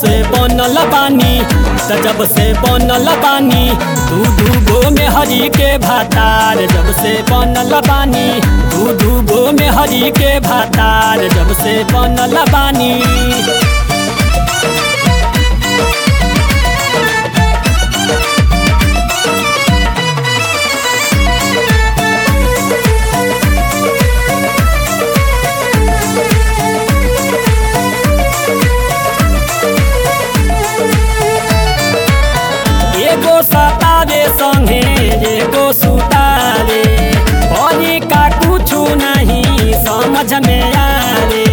से बनल बानी त जब से बनल बानी दू दू गो में हरी के भातार जब से बनल बानी दू दू गो में हरी के भातार जब से बनल बानी एगो सतावे संगे एगो सुतावे बनी का कुछ नहीं समझ में आवे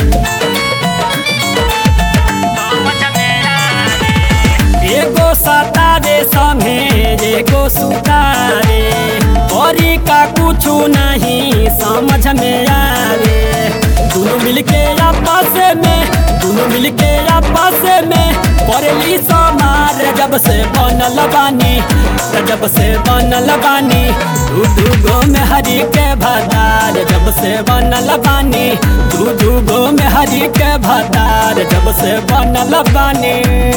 एगो सतावे संगे एगो सुतावे बनी का कुछ नहीं समझ में आवे दोनों मिलके आपस में दोनों मिलके आपस में करली समार जब से बनल बानी जब से बनल बानी दू दू गो में हरी के भतार जब से बनल बानी दू दू गो में हरी के भतार जब से बनल बानी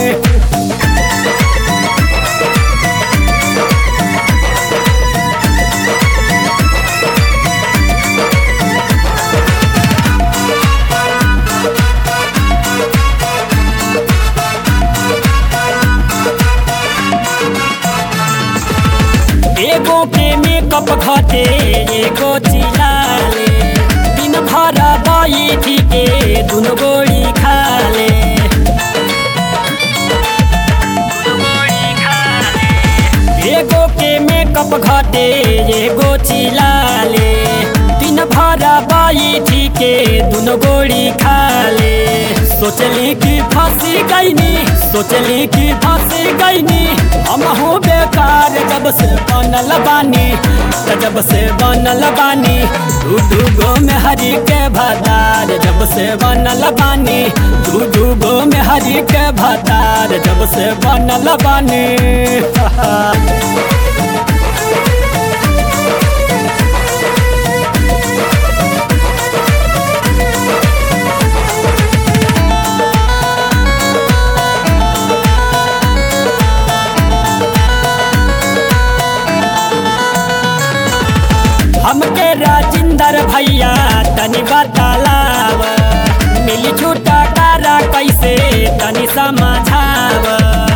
एगो के मेकअप घटे एगो चिलाले दिन भर बैठी के दुनो गोड़ी खाले एगो के मेकअप घटे एगो चिलाले दिन भर बैठी के दुनो गोड़ी खाले सोचली कि फंसी गईनी सोचली कि फंसी गईनी हम हो बेकार जब से बनल बानी जब से बनल बानी दू दू गो में हरी के भतार जब से बनल बानी दू दू गो में हरी के भतार जब से बनल बानी हमके राजिंदर भैया तनी बतालाव मिली छूटा तारा कैसे तनी समझाव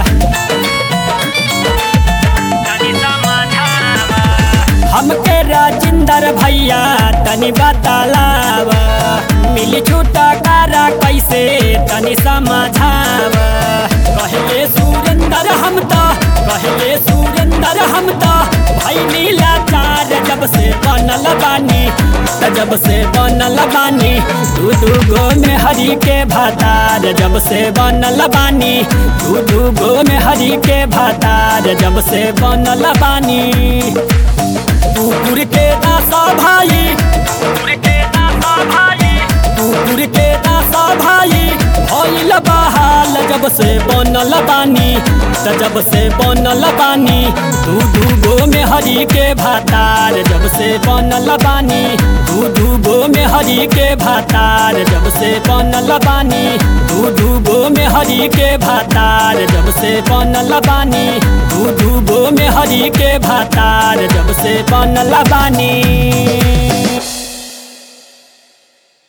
हमके राजिंदर भैया तनी बतालाव मिली छूटा तारा कैसे तनी समझाव कहले सुरेंदर हम तो कहले सुरेंदर हम तो भाई नीला चार जब से बनल बानी जब से बनल बानी दू दू गो में हरी के भातार जब से बनल बानी दू दू गो में हरी के भातार जब से बनल बानी कुकुर के दासा भाई कुकुर के दासा भाई कुकुर के दासा भाई भइल बहाल जब से बनल बानी त जब से बनल बानी दू दू गो में हरी के भातार जब से बनल बानी दू दू गो में हरी के भातार जब से बनल बानी दू दू गो में हरी के भातार जब से बनल बानी दू दू गो में हरी के भातार जब से बनल बानी